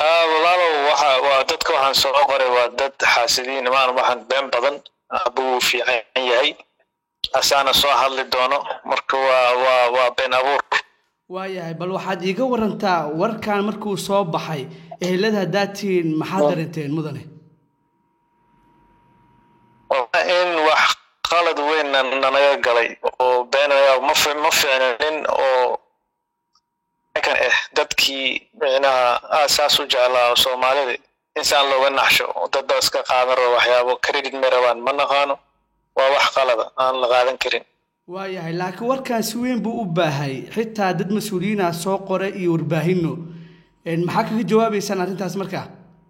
walaalow waxa waa dadka waxaan soo qoray waa dad xaasidiin maan waxaan been badan abuu fiican yahay asaana soo hadli doono marka waa waa waa been abuur waayahay bal waxaad iiga warantaa warkan markuu soo baxay ehelada haddaad tihiin maxaad darinteen mudane in wax qalad weyn nanaga galay oo been ma ma fiicnanin oo kan eh dadkii micnaha aasaas u jeclaa soomaalida insaan looga naxsho dad baa iska qaadan rabo waxyaabo credit may rabaan ma naqaano waa wax qalada aan la qaadan karin waayahay laakiin warkan si weyn buu u baahay xitaa dad mas-uuliyiina soo qore iyo warbaahinno maxaa kaga jawaabaysaan arrintaas markaa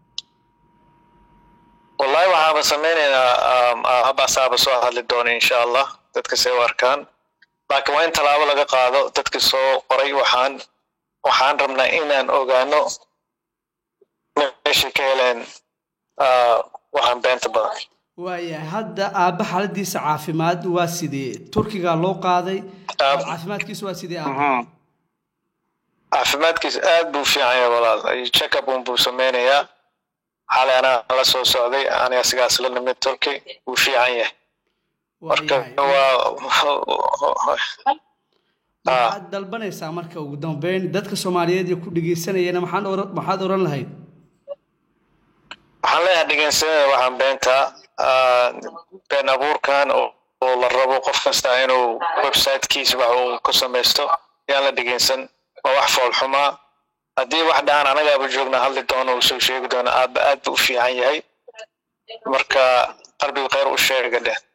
wallahi waxaaba samaynaynaa habaasaaba soo hadli doona insha allah dadka say u arkaan laakiin waa in tallaabo laga qaado dadka soo qoray waxaan waxaan rabnaa inaan ogaano meeshay ka heleen waxaan beenta badan waayahay hadda aabba xaaladiisa caafimaad waa sidee turkiga loo qaaday caafimaadkiisa waa sidee aabba caafimaadkiisa aad buu fiican yahay walaal checkup un buu sameynayaa xalay anaa la soo socday aniga sigaas la nimid turki wuu fiican yahay marka waa maxaad dalbanaysaa marka ugu dambeyn dadka soomaaliyeed ee ku dhegeysanayana maxaan maxaad oran lahayd waxaan leeyahay dhegeysanada waxaan beentaa been abuurkan oo la rabo qof kasta inuu websitekiisa wax uu ku samaysto yaan la dhegeysan waa wax foolxumaa haddii wax dhahan anagaaba joogna hadli doono uu soo sheegi doono aabba aad buu u fiican yahay marka qalbiga khayr u sheega dheh